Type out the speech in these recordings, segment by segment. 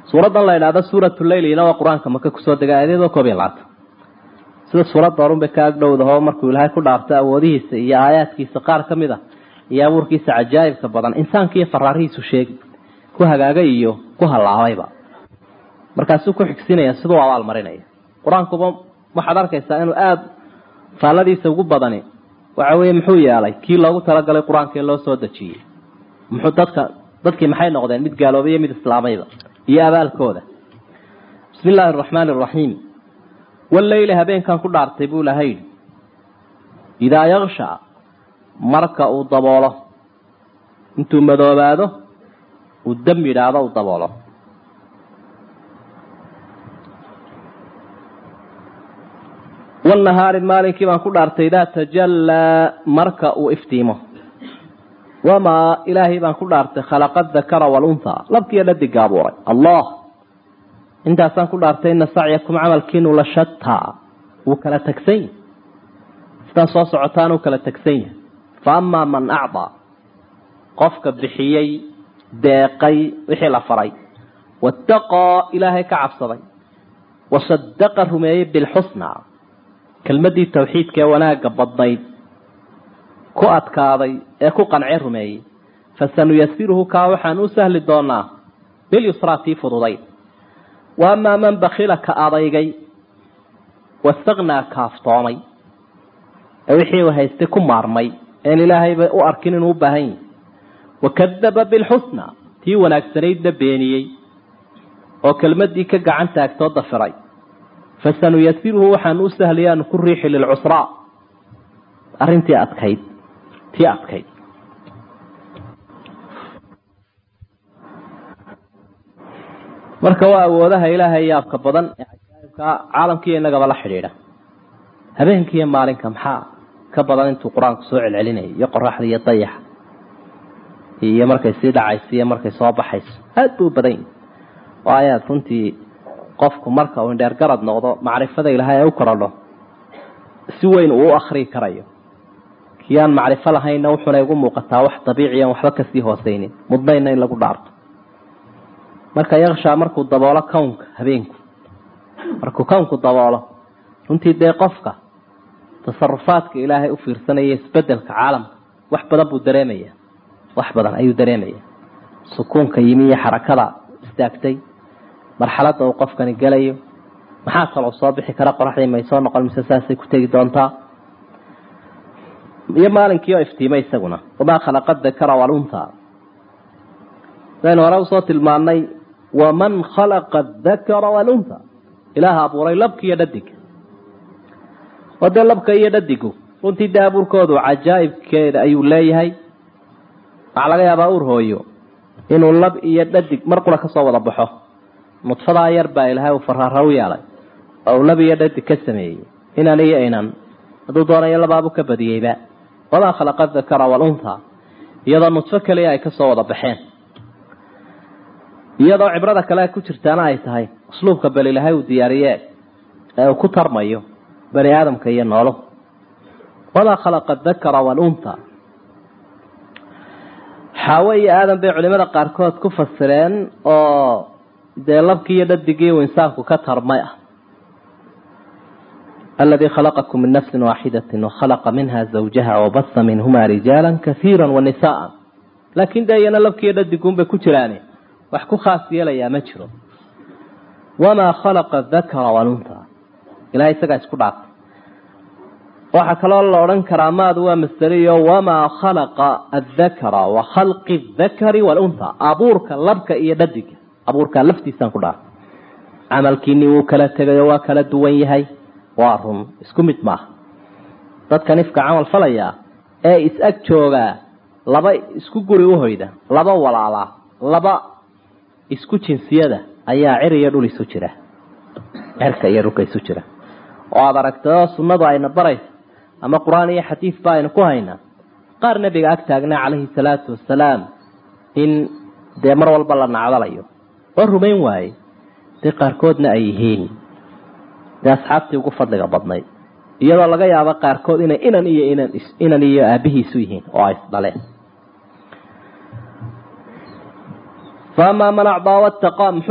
suuraddan la idhaahdo suuratu leylina waa qur-aanka maka kusoo dega aayadoo koob iyo labaatan sida suuradda horun bay ka agdhowdaho markuu ilaahay ku dhaarto awoodihiisa iyo aayaadkiisa qaar ka mid a iyo abuurkiisa cajaa'ibka badan insaanka iyo faraarihiisu sheegi ku hagaagay iyo ku hallaabayba markaasuu ku xigsinaya siduu abaal marinaya qur-aankuba waxaad arkaysaa inuu aada faalladiisa ugu badani waxa weeye muxuu yeelay kii loogu talagalay qur-aanka ee loo soo dejiyey muxuu dadka dadkii maxay noqdeen mid gaaloobay iyo mid islaamayba iyo abaalkooda bismi illaahi araxmaani araxiim walleyli habeenkan ku dhaartay buu ilahay yidhi idaa yaksha marka uu daboolo intuu madoobaado uu dam yidhaahdo uu daboolo wanahaari maalinkii baan ku dhaartay idaa tajallaa marka uu iftiimo wamaa ilaahay baan ku dhaartay khalaqa dakara walunha labkiiyo dhadiga abuuray allah intaasaan ku dhaartay ina sacyakum camalkiinu la shataa wuu kala tegsan yahi sidaa soo socotaan uu kala tegsan yahay fa amaa man acdaa qofka bixiyey deeqay wixii la faray waataqaa ilaahay ka cabsaday wasadaqa rumeeyey bilxusna kelmadii tawxiidka ee wanaagga badnayd ku adkaaday ee ku qancee rumeeyey fasanuyasiruhu kaa waxaan u sahli doonaa bilyusraa tii fududayd wa amaa man bakila ka adaygay wastaknaa kaaftoomay ee wixii uu haystay ku maarmay een ilaahayba u arkin inuu u baahan yahi wakadaba bilxusna tii wanaagsanaydna beeniyey oo kelmadii ka gacan taagtoo dafiray fasanuyasiruhu waxaan u sahlayaanu ku riixi lilcusraa arrintii adkayd tii adkayd marka waa awoodaha ilaahay yaabka badan ee cajaa'ibka caalamkiiyo innagaba la xidhiidha habeenkiiyo maalinka maxaa ka badan intuu qur-aanku soo celcelinayay iyo qoraxda iyo dayaxa iyo markay sii dhacayso iyo markay soo baxayso aada buu badan yahi oo ayaad runtii qofku marka uu indheer garad noqdo macrifada ilaahay ay u korodho si weyn uu u akrii karayo kii aan macrifo lahaynna wuxunay ugu muuqataa wax dabiiciyan waxba kasii hooseynin mudnayna in lagu dhaarto marka yakshaa markuu daboolo kownka habeenku markuu kownku daboolo runtii dee qofka tasarufaadka ilaahay u fiirsanaya isbedelka caalamka wax badan buu dareemaya wax badan ayuu dareemaya sukuunka yimi iyo xarakada istaagtay marxaladda uu qofkani gelayo maxaa kaloo soo bixi kara qoraxdii may soo noqon mise saasay ku tegi doontaa iyo maalinkii oo iftiimay isaguna wamaa khalaqa dakara walunta saynu hore usoo tilmaanay waman khalaqa dakara walunta ilaaha abuuray labka iyo dhadiga oo dee labka iyo dhadigu runtii dee abuurkoodu cajaa'ibkeeda ayuu leeyahay waxaa laga yaabaa ur hooyo inuu lab iyo dhadig mar qura kasoo wada baxo nudfadaa yar baa ilaahay uu faraara u yeelay oo uu lab iyo dhadig ka sameeyey inan iyo inan hadduu doonayo labaabu ka badiyeyba wamaa khalaqa dakara walunha iyadoo nudfo keliya ay kasoo wada baxeen iyadoo cibrada kale ku jirtaana ay tahay usluubka bal ilaahay uu diyaariye ee uu ku tarmayo bani aadamka iyo noolo wamaa khalaqa dakara walunha xaawe iyo aadan bay culimada qaarkood ku fasireen oo dee labkii iyo dhadigii uu insaanku ka tarmay ah aladii khalaqakum min nafsi waaxidati wakhalaqa minha zawjaha wabasa minhuma rijaala kaiira wanisaaa laakin dee iyana labkiiyo dhadiguunbay ku jiraane wax ku khaas yeelayaa ma jiro wamaa khalaqa dakara walunta ilahay isagaa isku dhaartay waxaa kaloo la odhan karaa maadu waa masderiyo wamaa khalaqa adakara wa khalqi dakari walunha abuurka labka iyo dhadiga abuurkaa laftiisaan ku dhaartay camalkiinii wuu kala tegayo waa kala duwan yahay waa run isku mid maaha dadkan ifka camal falayaa ee is-ag joogaa laba isku guri uhoyda laba walaalaa laba isku jinsiyada ayaa cir iyo dhul isu jira cirka iyo dhulka isu jira oo aada aragtao sunnadu ayna baraysa ama qur-aan iyo xadiid ba aynu ku haynaa qaar nebiga ag taagnaa calayhi salaatu wasalaam in dee mar walba la nacdalayo oo rumayn waaye dee qaarkoodna ay yihiin dee asxaabtii ugu fadliga badnayd iyadoo laga yaabo qaarkood inay inan iyo inan inan iyo aabihiisu yihiin oo ay isdhaleen faamaa man acdaa wataqaa muxuu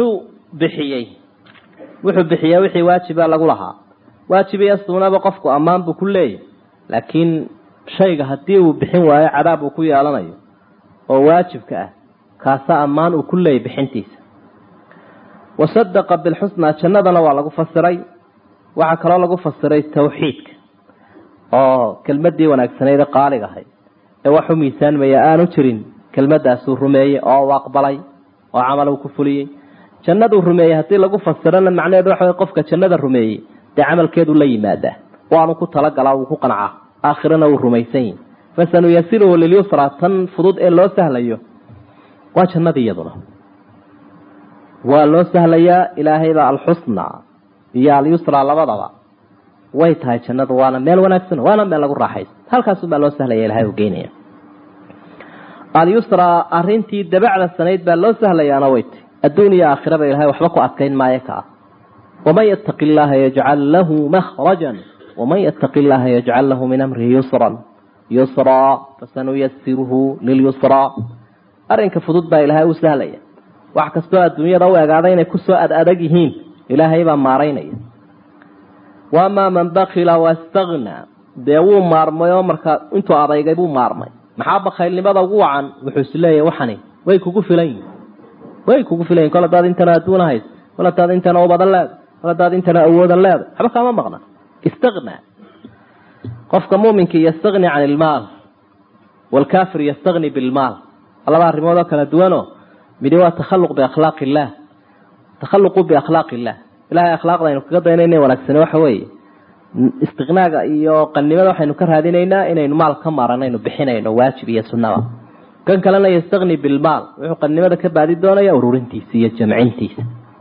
bixiyey wuxuu bixiyaa wixii waajiba lagu lahaa waajib iyo suunaba qofku ammaan buu ku leeyahy laakiin shayga haddii uu bixin waayo cadaab uu ku yeelanayo oo waajibka ah kaasa ammaan uu ku leeyay bixintiisa wasadaqa bilxusnaa jannadana waa lagu fasiray waxaa kaloo lagu fasiray tawxiidka oo kelmadii wanaagsaneyd ee qaalig ahayd ee wax u miisaanmaya aanu jirin kelmadaasuu rumeeyey oo u aqbalay oo camal uu ku fuliyey jannaduu rumeeyey haddii lagu fasirana macnaheedu waxa wey qofka jannada rumeeyey dee camalkeedu la yimaadaa waanu ku talagalaa wuu ku qancaa aakhirana wuu rumaysan yihi fasanuyasiruhu lilyusra tan fudud ee loo sahlayo waa jannada iyaduna waa loo sahlayaa ilaahaybaa alxusna iyo alyusra labadaba way tahay jannadu waana meel wanaagsan waana meel lagu raaxaysto halkaasubaa loo sahlaya ilahay u geynaya alyusra arintii dabacda sanayd baa loo sahlayaana way tahy adduun iyo aakhiraba ilahay waxba ku adkayn maayo ka ah waman yattaqi llaha yajcal lahu mahrajan waman yattaqi llaha yajcal lahu min amrihi yusran yusraa fasanuyasiruhu lilyusraa arrinka fudud baa ilaahay u sahlaya wax kastoo adduunyada u egaaday inay kusoo ad adag yihiin ilaahay baa maaraynaya wamaa man bakila wastagnaa dee wuu maarmay oo markaa intuu adaygay buu maarmay maxaa bakaylnimada ugu wacan wuxuu is leeyahy waxani way kugu filan yihin way kugu filan yihin kol hadaad intana adduuna hays kol hadaad intana ubadan leeda kol hadaad intana awoodan leeda waxba kaama maqna istagnaa qofka muuminka yastagni can ilmaal waalkaafir yastagni bilmaal laba arrimood oo kala duwanoo midi waa takhaluq biakhlaaq illaah takhaluqu biakhlaaq illah ilahay akhlaaqda aynu kaga daynayna wanaagsane waxa weeye istiqnaaga iyo qannimada waxaynu ka raadinaynaa inaynu maal ka maaran aynu bixinayno waajib iyo sunnaba kan kalena yastagni bilmaal wuxuu qannimada ka baadi doonaya ururintiisa iyo jamcintiisa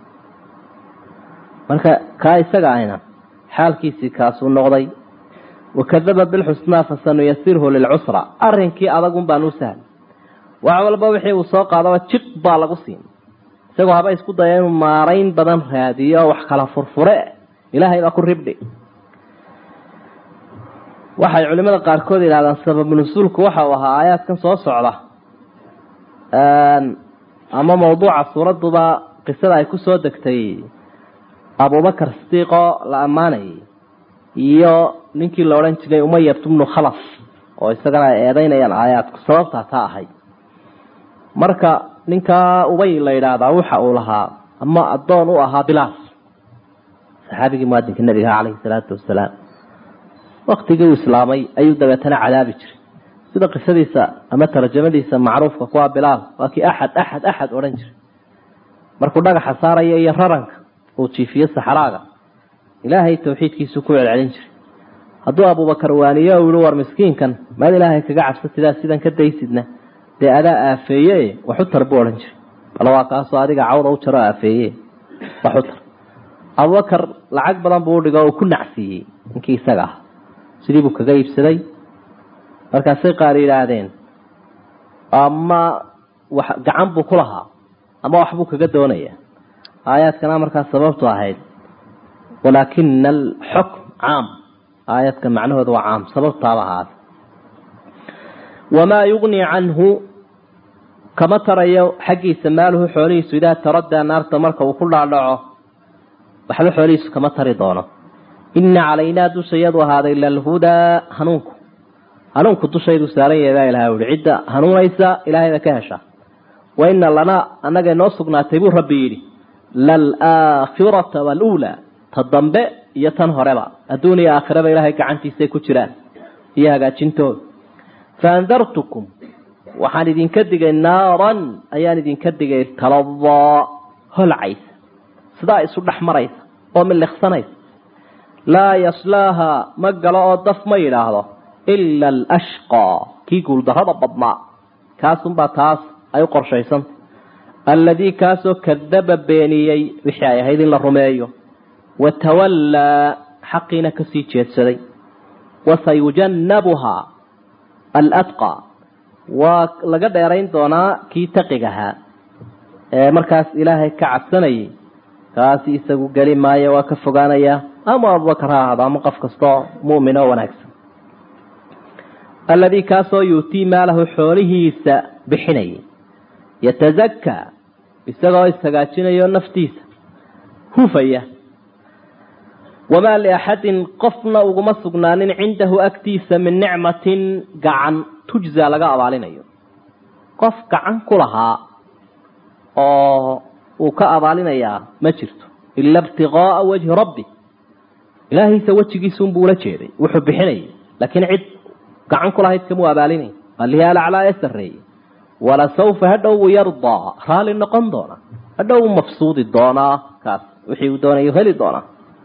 marka kaa isaga ahna xaalkiisii kaasuu noqday wakadaba bilxusnaa fasanuyasirhu lilcusra arrinkii adagun baan u sahlay wax walba wixii uu soo qaadaba jib baa lagu siin isagoo haba isku daya inuu maarayn badan raadiyo wax kala furfure ilaahay baa ku ribdhi waxay culimada qaarkood yidhahdaan sababu nusuulku waxa uu ahaa aayaadkan soo socda ama mawduuca suuraduba qisada ay kusoo degtay abubakar sidiiqoo la ammaanayay iyo ninkii la odhan jiray umayat bnu khalaf oo isagana ay eedeynayaan aayaadku sababtaa taa ahay marka ninkaa ubay la yidhaahdaa waxa uu lahaa ama addoon u ahaa bilaas saxaabigii muadinka nabiga caleyhi salaatu wasalaam waktigii uu islaamay ayuu dabeetana cadaabi jiray sida qisadiisa ama tarjamadiisa macruufka kuwa bilaal waa kii axad axad axad odhan jiray markuu dhagaxa saaraya iyo raranka uu jiifiyo saxraaga ilaahay tawxiidkiisu ku celcelin jiray hadduu abubakar waaniyo u yihi war miskiinkan maad ilaahay kaga cabsatidaa sidan ka daysidna dee adaa aafeeye waxu tar buu odhan jiray bal waa kaasoo adiga cawda u jaro aafeeye waxu tar abubakar lacag badan buu udhigo uu ku nacsiiyey ninkii isaga ah sidii buu kaga iibsaday markaasay qaar yidhaahdeen ama wax gacan buu ku lahaa ama waxbuu kaga doonaya aayaadkana markaa sababtu ahayd walaakina alxukm caam aayadka macnahooda waa caam sababtaaba ahaada wamaa yugnii canhu kama tarayo xaggiisa maaluhu xoolihiisu idaa taradaa naarta marka uu ku dhaadhaco waxba xoolihiisu kama tari doono ina calaynaa dushayadu ahaaday lalhudaa hanuunku hanuunku dushaydu saaran yahay baa ilahay uhi cidda hanuunaysa ilaahayda ka hesha wa ina lanaa annaga inoo sugnaatay buu rabbi yidhi laalaakhirata waluulaa ta dambe iyo tan horeba adduun iyo aakhiraba ilaahay gacantiisay ku jiraan iyo hagaajintooda faandartukum waxaan idinka digay naaran ayaan idinka digay taladaa holcaysa sidaa isu dhex maraysa oo miliqsanaysa laa yaslaaha ma galo oo daf ma yidhaahdo ila alashqaa kii guuldarrada badnaa kaasunbaa taas ay u qorshaysanta alladii kaasoo kadaba beeniyey wixii ay ahayd in la rumeeyo watawallaa xaqiina kasii jeedsaday wasayujannabuhaa aladqa waa laga dheerayn doonaa kii taqigahaa ee markaas ilaahay ka cabsanayay kaasi isagu geli maayo waa ka fogaanayaa ama abubakar ha ahaado ama qof kastoo mu'min oo wanaagsan alladii kaasoo yuutii maalahu xoolihiisa bixinayay yatazakaa isagoo ishagaajinayo naftiisa hufaya wamaa liaxadin qofna uguma sugnaanin cindahu agtiisa min nicmatin gacan tujza laga abaalinayo qof gacan ku lahaa oo uu ka abaalinayaa ma jirto ila ibtiqaaa wajhi rabbi ilaahiisa wejigiisunbuu ula jeeday wuxuu bixinayay laakiin cid gacan ku lahayd kamuu abaalinay alihi alaclaa ee sareeye walasawfa hadhow buu yardaa raali noqon doonaa hadhow buu mafsuudi doonaa kaas wixii uu doonay heli doonaa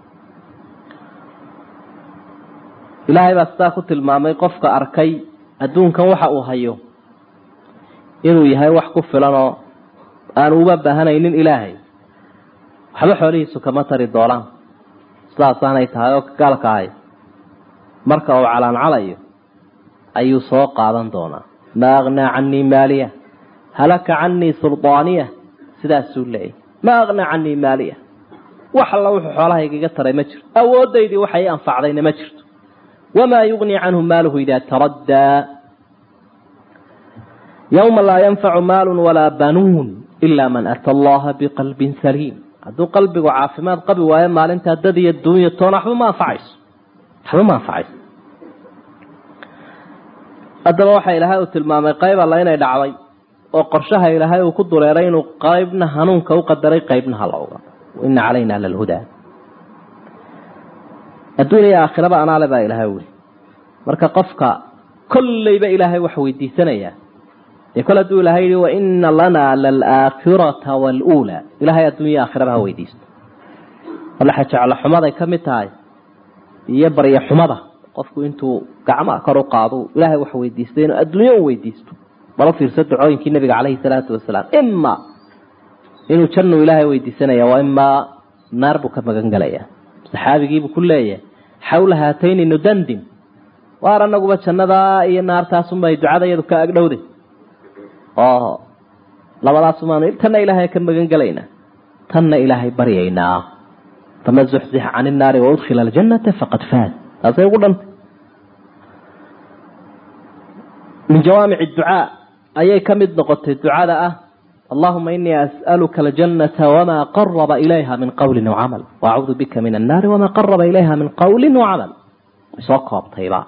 ilaahay baa sidaa ku tilmaamay qofka arkay adduunkan waxa uu hayo inuu yahay wax ku filanoo aan uba baahanaynin ilaahay waxba xoolihiisu kama tari doonaan sidaasaanay tahay oo gaalka ahay marka uu calaancalayo ayuu soo qaadan doonaa maa aknaa canii maaliya halaka canii suldaaniya sidaasuu leeyahy maa aknaa canii maaliya wax alla wuxuu xoolahaygaga taray ma jirto awoodaydii waxay anfacdayna ma jirto wamaa yugnii canhu maaluhu idaa taraddaa yowma laa yanfacu maalun walaa banuun ilaa man ata allaha biqalbin saliim hadduu qalbigu caafimaad qabi waayo maalintaa dad iyo duunya toona waxba ma anfacayso waxba ma anfacayso haddaba waxa ilaahay uu tilmaamay qayb alla inay dhacday oo qorshaha ilaahay uu ku dureeray inuu qaybna hanuunka u qadaray qaybna halowga ina calayna lalhudaa adduun iyo aakhiraba anaale baa ilaahay weli marka qofka kollayba ilaahay wax weydiisanayaa dee kol hadduu ilahay yihi waina lanaa lalaakhirata waluulaa ilahay adduunya aakhiraba ha weydiisto walaxa jeclo xumaday ka mid tahay iyo barya xumada qofku intuu gacmaa kor u qaado ilaahay wax weydiistay inuu adduunyo u weydiisto balo fiirso ducooyinkii nabiga caleyhi salaatu wasalaam ima inuu jannu ilaahay weydiisanaya waa imaa naar buu ka magan gelaya saxaabigiibuu ku leeyahay xawla haatayni nudandin waar anaguba jannadaa iyo naartaasunbay ducada iyadu ka agdhowday oo labadaasumaanu tanna ilaahay ka magan gelaynaa tanna ilaahay baryaynaa fama zuxzix can innaari waudkhila aljanata faqad faaz taasay ugu dhantay min jawaamic ducaa ayay ka mid noqotay ducada ah allahuma inii as'aluka aljannata wamaa qaraba ilayha min qawlin wacamal waacuudu bika min annaari wamaa qaraba ilayha min qawlin wacamal way soo koobtayba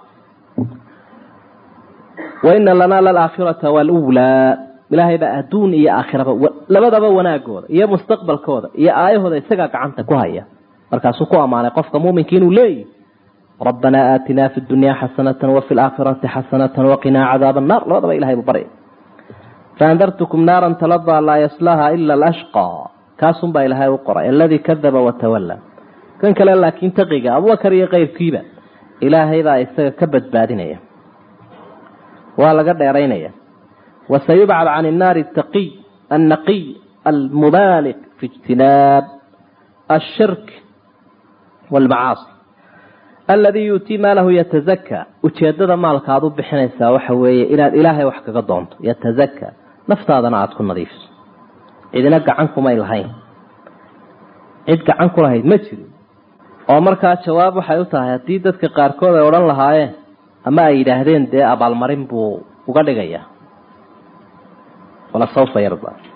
waina lanaa lalaakhirata waluulaa ilaahay baa adduun iyo aakhiraba labadaba wanaagooda iyo mustaqbalkooda iyo aayahooda isagaa gacanta ku haya markaasuu ku ammaanay qofka muuminka inuu leeyahy rabbanaa aatinaa fi dunyaa xasanatan wafi laakhirati xasanatan waqinaa cadaaba annar labadaba ilahay buu baryay faandartukum naaran taladaa laa yaslaha ila alashqaa kaasunbaa ilaahay u qoray aladii kadaba watawalla kan kale laakiin taqiga abubakar iyo keyrkiiba ilaahay baa isaga ka badbaadinaya waa laga dheeraynaya wasayubcad can innaari taqiy annaqiy almubaaliq fi ijtinaab ashirk waalmacaasi aladii yuutii maalahu yatazakaa ujeedada maalka aad u bixinaysaa waxa weeye inaad ilaahay wax kaga doonto yatazakaa naftaadana aada ku nadiifiso cidina gacan kumay lahayn cid gacan ku lahayd ma jirin oo markaa jawaab waxay u tahay haddii dadka qaarkood ay odhan lahaayeen ama ay yidhaahdeen dee abaalmarin buu uga dhigayaa wala sawfa yarda